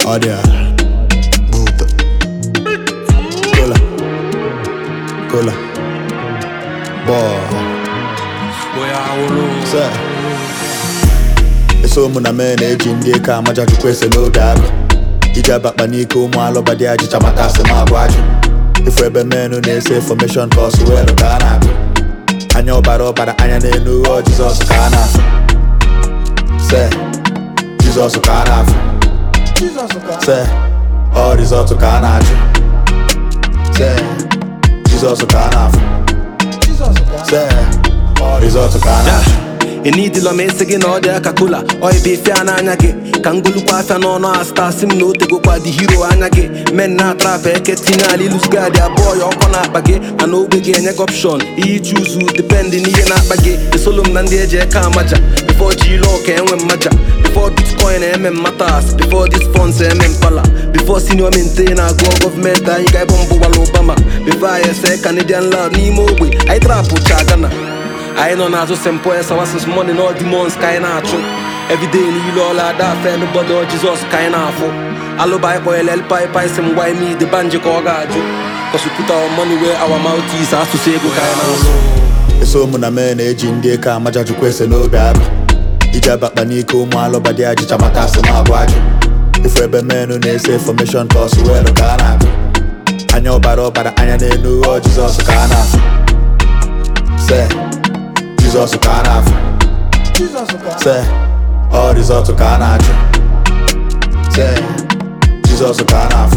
Ọ dị a. Buta. Kola. Kola. Bọọ. Sir. eso mụ na mee na-eji ndị eke amaja chukwu ese n'oge agụ iji abakpa n'ike ụmụ alụba dị ajịcha maka asị m abụ ajụ ifu ebe menụ na-ese infọmeshọn ka ọsụ weelụ ka a na-agụ anya ọbara ọbara anya n'elu ọ jizọs ka a na-afụ se jizọs ka a na-afụ se ọ rizọtụ ka a na-achụ se jizọs ka a na-afụ se ọ rizọtụ ka a na-achụ enidila m esi gị na ọ dị aka kola oibe ife a n'anya gị ka ngolukwa afịa n'ọnụ asta si m na o tegokwa dị hiro anya gị men na atrap eke tinye ala ilusgadi abụọ ya ọkọ na-akpa gị mana ogbe gị enye gị opshon ihe iji uzu dependị n'ihe na-akpa gị esolo m na ndị eji eke amaja before ji ile ọka enwe mmaja before bitcoin eme mmatas before dis funds eme mpala before senior mente na-agụọ gọọmenti anyị ga-ebe mbụ gwara obama before anyị ese canadian loud n'ime ogbe anyị trapụ cha gana anyị nọ n'azụ st paul sawasis money na demons ka anyị na-achụ everyday niile ọla ada afe n'ụbọdụ jizọs ka anyị na-afụ alụba anyị kpọnyere elpai si m gwa ime ide banji ka ọ ga-ajụ kọsụpụta money wee awa moutis asụsụ ego ka anyị na-asụ eso mụ na mee na-eji ndị eke amaja chukwu ese n'obi agụ iji abakpa n'ike ụmụ alụba dị ajịcha maka asị m abụ ajụ ifu ebe menụ na-ese infọmeshọn ka ọsụ weelụ ka a na-agụ anya ọbara ọbara anya n'elu ọ jizọs ka a na-afụ se jizọs ka a na-afụ se ọ rizọtụ ka a na-achụ se jizọs ka a na-afụ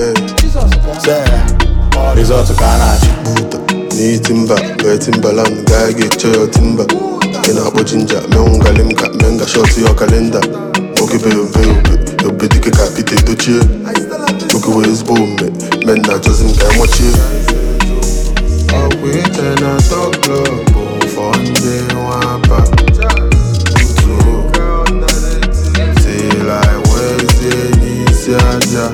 se ọ rizọtụ ka a na-achụ buta n'ihi timba wee timbaland gaa ga-eche ya timba ị na-akpọ jinja menwu galim ka menga shọt ya kalenda nwoke be obe obe obe dike ka pete dochie nwoke wee ezigbo ome men na-achọzi m ka enwechie ọkwa iche na tọklọ bụ fọ ndị nwapa tuo tila wezie n'isi aja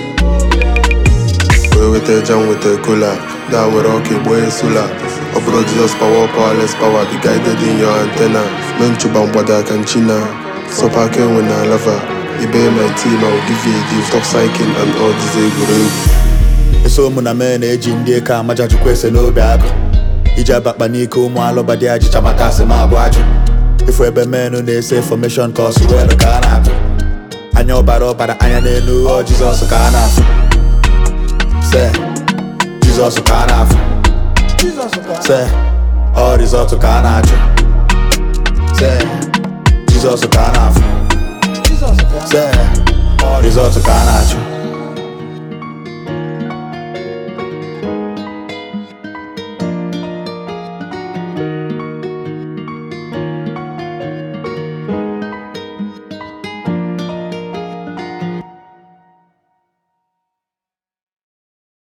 wee weta eja m weta kola da were ọka egbo ya sola ọ bụrụ jizọs power powerless power be guided in your antenna mee nchụba mgbada aka nchina sọpa aka enwe na lava ibe my team I will give you a gift of cycling and all these egwuregwu eso mụ na mee na-eji ndị eke amaja chukwu ese n'obi agụ iji abakpa n'ike ụmụ alụba dị ajịcha maka asị m abụ ajụ ifu ebe menụ na-ese infọmeshọn ka ọsụ weelụ ka a na-agụ anya ọbara ọbara anya n'elu ọ jizọs ka a na-afụ se jizọs ka a na-afụ se ọ rizọtụ ka a na-achụ se jizọs ka a na-afụ se ọ rizọtụ ka a na-achụ